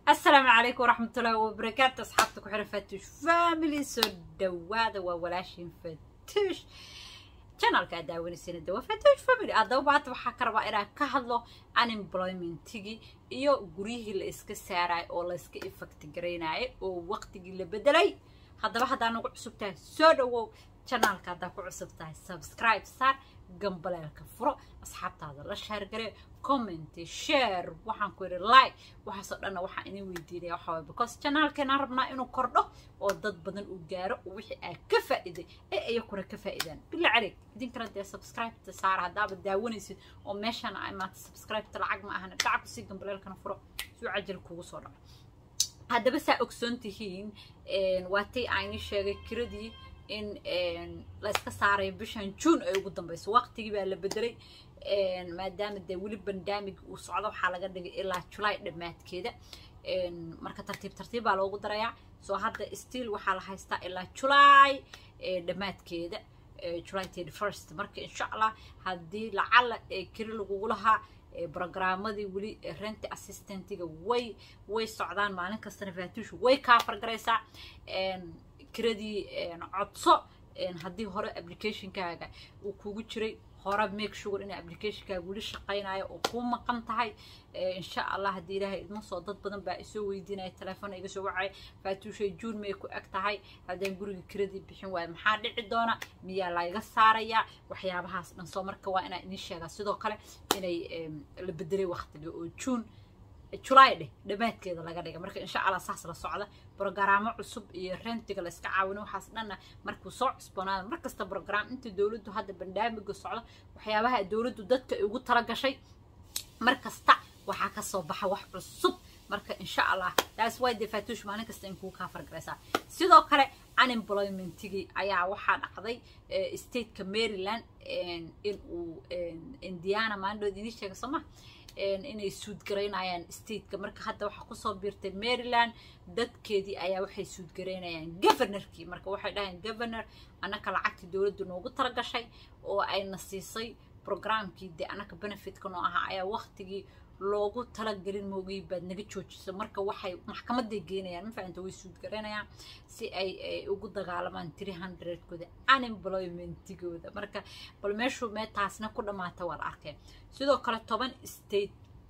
السلام عليكم ورحمة الله وبركاته أصحابتك وحرة فتوش فاميلي سو دوادا وولاشين فتوش channelka aad daawanaysiina dawa fatoosh family addaba maanta waxaa ka rabaa inaan ka hadlo unemploymentigii iyo guryihii la iska saarayo oo la iska effect garaynayo oo waqtigii la bedelay haddaba haddaa nagu cusub tahay soo dhawow channelka haddaa ku cusub tahay subscribe saar gambaleelka furo asxaabtaada la shaargare comment share waxaan ku yidhi like waxaasoo dhanna waxaan idin weydiinaya waxaa waye because channelkeenaan rabnaa inuu kordho oo dad badan uu gaaro oo wixii aad ka faa'iiday ee iyakuna ka faa'iidaan bila careeg idinkana dee subscribe-ta saara haddaaba daawanaysid oo meeshaan ay maanta subscribe-ta lacag ma ahana dhaca kusii gambaleelkana furo suu cajal kugu soo dhaco haddaba saa ogsoon tihiin waatay ayni sheegay kiradii in la iska saarayo bishan june ay ugu dambayso waqtigii baa la bedelay maadaama dee weli bandamig uu socdo waxaa laga dhigay ilaa julay dhammaadkeeda marka tartiib tartiib baa loogu darayaa soo hadda still waxaa la haystaa ilaa julay dhammaadkeeda july thirty first marka insha allah haddii lacala keli lagugu lahaa brogrammadii weli renti assistentiga way way socdaan maalin kastana faatuushu way kaa fargaraysaa kiradii codso haddii hore applicationkaaga uu kugu jiray hore make sure in applicationkaaga weli shaqaynayo oo kuu maqan tahay insha allah haddii ilaahay idma soo dad badan baa isoo weydiinaya telefoon iga soo wacay faatuushay june may ku eg tahay haddaan guriga kiradii bixin waayo maxaa dhici doona miyaa layga saarayaa waxyaabahaas dhan soo marka waa inaa idin sheegaa sidoo kale inay la bedelay waqtiga oo june julay dheh dhammaadkeeda laga dhigay marka insha allah saas la socda brogaraamo cusub iyo rentiga la iska caawino waxaas dhanna markuu soo cusboonaada mar kasta brogram inta dowladdu hadda bandhaamiga socdo waxyaabaha dowladdu dadka ugu tala gashay mar kasta waxaa ka soo baxa wax cusub marka insha allah taas way dee faatuush maalin kasta in kuu kaa fargaraysaa sidoo kale unemploymentigii ayaa waxaa dhacday stateka maryland in uu indiana maalindhood idin sheega soo ma inay suudgaraynayaan stateka marka hadda waxaa kusoo biirtay maryland dadkeedii ayaa waxay suudgaraynayaan governorkii marka waxay dhahayaan governor annaka lacagtii dowladdu noogu talagashay oo ayna siisay programkii dee annaka benefitka noo ahaa ayaa waqtigii loogu talagelin moogay baad naga joojiso marka waxay maxkamaday geynayaan ma fahamta way suudgaraynayaan si ay ugu dagaalamaan three hundredkooda unemploymentigooda marka bal meeshuu mee taasna ku dhammaata waa la arkeen sidoo kale toban state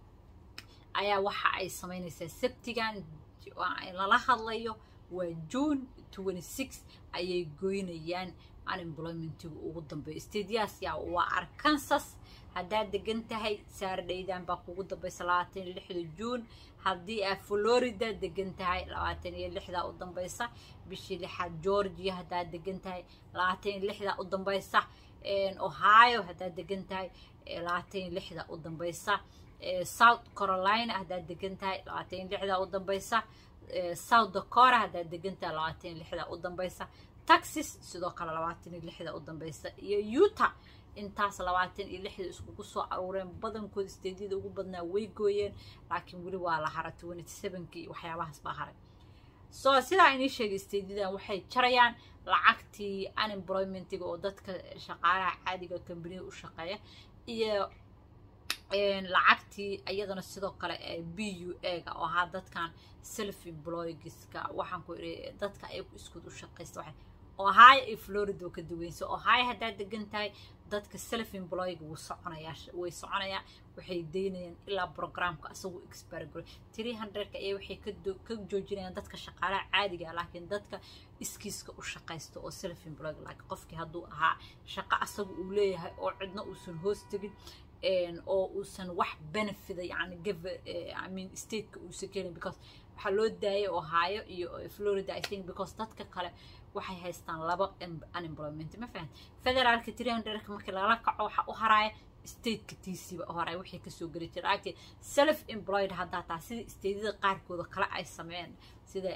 ayaa waxa ay samaynaysaa sabtigan lala hadlayo waa june twenty six ayay goynayaan unemploymentiga ugu dambeeyo stateyaas yaa waa arkansas haddaad degan tahay saardhaydan baa kugu dambaysa labaatan iyo lixda juun haddii aad florida degan tahay labaatan iyo lixda u dambaysa bishii lixaad georgia haddaad degan tahay labaatan iyo lixda u dambaysa ohio haddaad degan tahay labaatan iyo lixda u dambaysa south carolina haddaad degan tahay labaatan iyo lixda u dambaysa south dakora haddaad degan tahay labaatan iyo lixda u dambaysa texas sidoo kale labaatan iyo lixda u dambaysa iyo utah intaas labaatan iyo lixda iskugu soo aruureen badankooda steedyada ugu badnaa way gooyeen laakiin weli waa la hara twenty sevenki iyo waxyaabahaas baa haray so sidaa inii sheegay steedyadan waxay jarayaan lacagtii unemploymentiga oo dadka shaqaalaha caadiga kambaniya u shaqeeya iyo lacagtii iyadana sidoo kale b u a ga oo ahaa dadkan self employgiska waxaan ku idhi dadka ay iskud u shaqaysta waxay ohio iyo florida oo ka duweynsa ohio haddaad degan tahay dadka self employga wuu soconayaa way soconayaa waxay daynayaan ilaa programka isagu exbargaro three hundredka ayaa waxay ka joojinayaan dadka shaqaalaha caadiga laakiin dadka iskiiska u shaqaysta oo self employga laakiin qofkii hadduu ahaa shaqo asaga uu leeyahay oo cidna uusan hoos tegin oo uusan wax benefida yani i mean stateka uusan kelin because waxaa loo daayay ohio iyo florida i think because dadka kale waxay haystaan laba unemployment ma fahan federaalka three hundredka markii lala kaco waxaa u haraaya stateka tiisiba u haraaya wixii kasoo geli jira laakiin self employed haddaa taa sida stateyada qaarkooda kale ay sameeyeen sida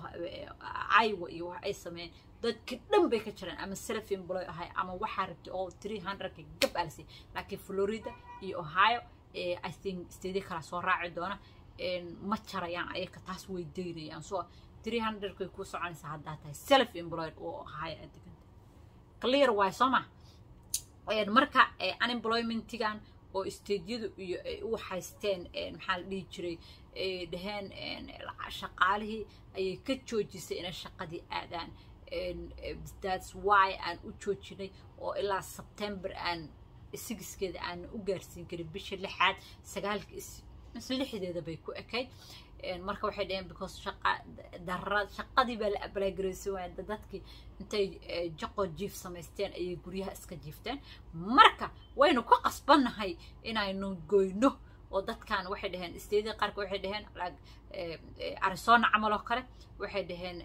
iowa iyo wax ay sameeyeen dadka dhan bay ka jiraan ama self employ ahay ama waxaa rabtay oo three hundredka gab alsi laakiin florida iyo ohio i think statey kala soo raaci doona ma jarayaan ayaka taas way daynayaan so three hundredkay ku soconaysaa haddaa tahay self employed oo ahaya aad deganta clear waay soo ma marka unemploymentigan oo isteedyadu iyo ay u haysteen maxaa la dhihi jiray ay dhaheen shaqaalihii ayay ka joojisay inay shaqadii aadaan that's why aan u joojinay oo ilaa sebtember aan sigiskeeda aan u gaarsiin karin bisha lixaad sagaalka mise lixdeeda bay ku ekayd marka waxay dhaheen because shaqa dara shaqadii baa la abalaagaraysan waaya dadkii intay jaqo jiif samaysteen ayay guryaha iska jiifteen marka waynu ku qasbannahay inaynu goyno oo dadkan waxay dhaheen isteedii qaarka waxay dhaheen arizona camal oo kale waxay dhaheen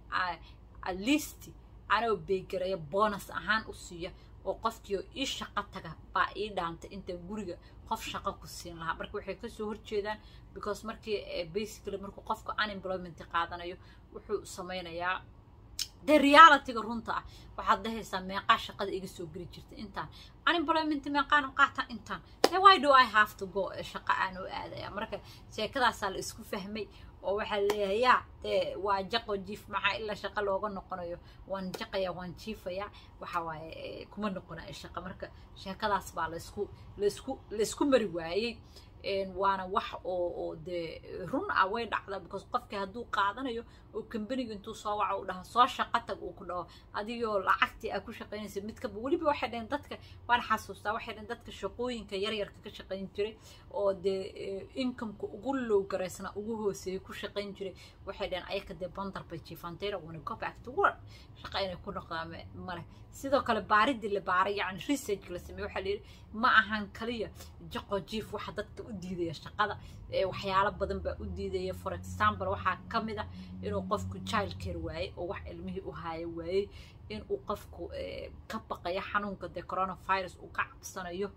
at least anoo beegaraya bonus ahaan u siiya oo qofkiio ii shaqo taga baa ii dhaantay intaan guriga qof shaqo ku siin lahaa marka waxay kasoo horjeedaan because markii basically markuu qofku unemployment qaadanayo wuxuu sameynayaa dee realityga runta ah waxaad dhahaysaa meeqaa shaqada iga soo geli jirta intaan unemployment meeqaan qaata intaan dee why do i have to go shaqa aan u aadaya marka sheekadaasaa la isku fahmay oo waxaa leeyahay yaa dee waa jaqo jiif maxaa ilaa shaqa looga noqonayo waan jaqaya waan jiifaya waxa waaye kuma noqonayo shaqa marka sheekadaas baa laysku laysku laysku mari waayey waana wax oo oo dee run ah way dhacda because qofkii hadduu qaadanayo oo kambaniga intuu soo waco u dhaha soo shaqo tag uu ku dhaho adigoo lacagtii aa ku shaqaynaysa midkaba weliba waxay dhaheen dadka waan xasuustaa waxay dhaheen dadka shaqooyinka yaryarka ka shaqayn jiray oo dee incomeka ugu low garaysna ugu hooseeyay ku shaqayn jiray waxay dhaheen ayaka dee bandar bay jiifanteena wana go back to work shaqa inay ku noqdaan male sidoo kale baaridii la baaray yacni research la sameeye waxaa la yidhi ma ahan kaliya jaqo jiif waxa dadka u diidaya shaqada waxyaalo badan baa u diidaya for example waxaa ka mid ah inuu qofku child care waayey oo wax ilmihii u haayo waayey inuu qofku ka baqayo xanuunka dee coronavirus uu ka cabsanayo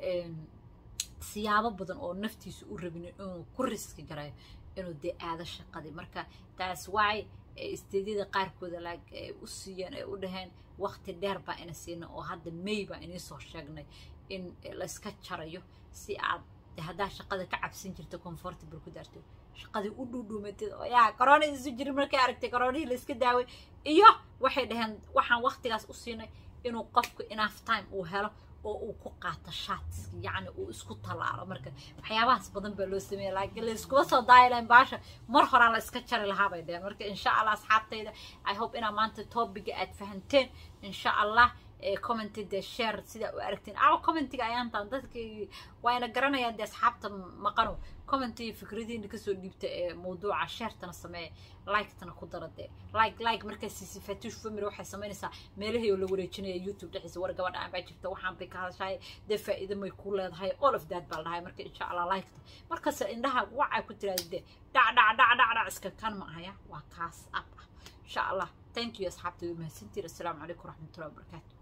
siyaabo badan oo naftiisa u rabin inuu ku riski garayo inuu dee aado shaqadii marka taas why isteedyada qaarkooda laag u siiyeen ay u dhaheen waqti dheer baa ina siina oo hadda may baa inii soo sheegnay in layska jarayo si aad haddaa shaqada ka cabsan jirta comfortable ku daarto shaqadii u dhuudhuumatid oo yaa corona isu jirin markay aragtay coronihii layska daaway iyo waxay dhaheen waxaan waqtigaas u siinay inuu qofku enough time uu helo oo uu ku qaato shaatski yacni uu isku tallaalo marka waxyaabahaas badan baa loo sameeya laakiin layskuma soo daayilayn baasha mar horaa la iska jari lahaa bay dheheen marka insha allah asxaabtayda i hope inaa maanta topiga aad fahanteen insha allah commenty dee share sidaa u aragtiin aw commentiga ayaantaan dadkii waayna garanayaan dee asxaabta maqano commenty fikradiina kasoo dhiibta ee mawduuca sharetana sameeya liketana ku dara dee like like markaa siisi fatush family waxay samaynaysaa meelahii oo la wareejinaya youtube dhexdiisa war gabadha aan baa jirta waxaan bay ka hadashahay dee faa'iido may ku leedahay all of that baa la dhahay marka insha allah liketa markasta indhaha wacaa ku tiraada dee dhac dhac dhac dhac dhac iska kan ma ahaya waa kaas ab ah insha allah thank you asxaabta mahadsantiin assalaamu calaykum waraxmatullahi wabarakaatu